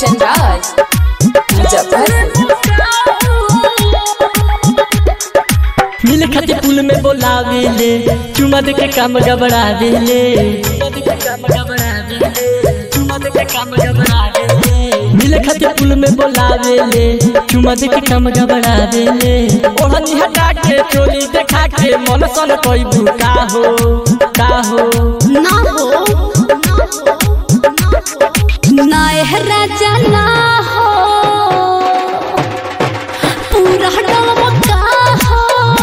कंचन राज मुजफ्फरपुर मिल खातिर पुल में बोलावेले चुमा दे के काम गबड़ावेले मिल खातिर पुल में बोलावेले चुमा दे के काम गबड़ावेले ओढ़नी हटा के चोली देखा के मन सन कोई भूका हो का हो ना हो ना एह राजा ना हो पूरा डमका हो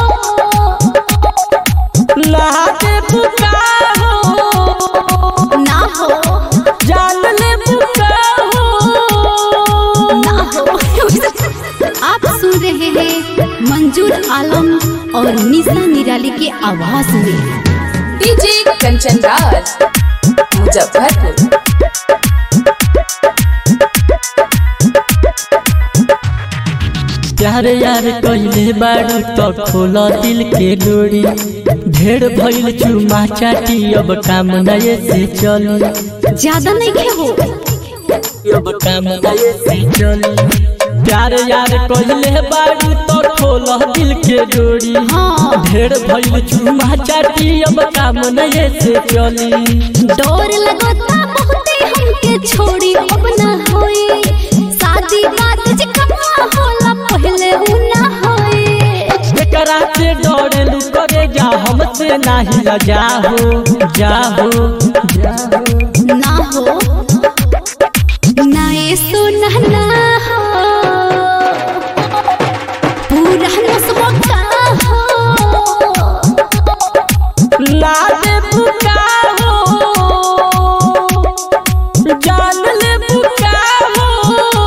लागे भूका हो ना हो जान ले भूका हो ना हो आप सुन रहे हैं मंजूर आलम और निशा निराली के आवाज में डीजे कंचन राज मुजफ्फरपुर प्यार यार कइले बाड़ू तो खोल दिल के डोरी ढेर भइल चुमा चाटी अब काम नये से चली ज्यादा नहीं खे हो अब काम नये से चली प्यार यार कइले बाड़ू तो खोल दिल के डोरी हाँ ढेर भइल चुमा चाटी अब काम नये से चली डोर लगता बहुते हमके छोड़ी अब ना होई शादी बात जे कमा होला पहले उ ना होई एकरा से डरेलू करे जा हमसे नाही लजा हो जा हो जा हो ना हो ना ये सुना ना हो पूरा नसबो का हो लाले बुका हो जान ले बुका हो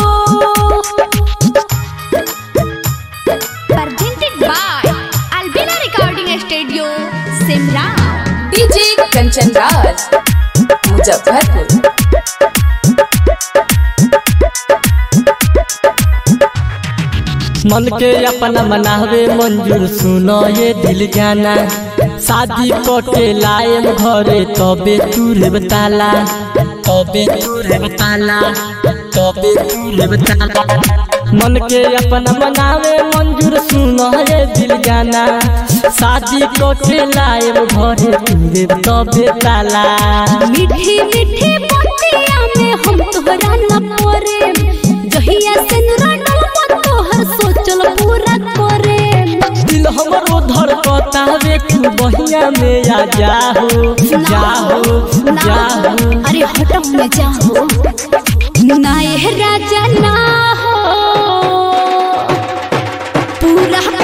presented by Albina Recording Studio Simla DJ Kanchan Raj Muzaffarpur मन के अपना मनावे मंजूर सुनो ये दिल जाना शादी के लायम घरे तबे तूरे बताला तबे तूरे बताला तबे तूरे बताला मन के अपना मनावे मंजूर सुनो ये दिल जाना शादी के लायम घरे तूरे तबे ताला मीठी मीठी बतिया में हम तोहरा न परे जहिया से नुराडल तोहर सोचल पूरा करे दिल हमरो धड़कता वे तू बहिया में आ जाहो जाहो जाहो अरे हटो में जाओ ना ये राजा ना हो पूरा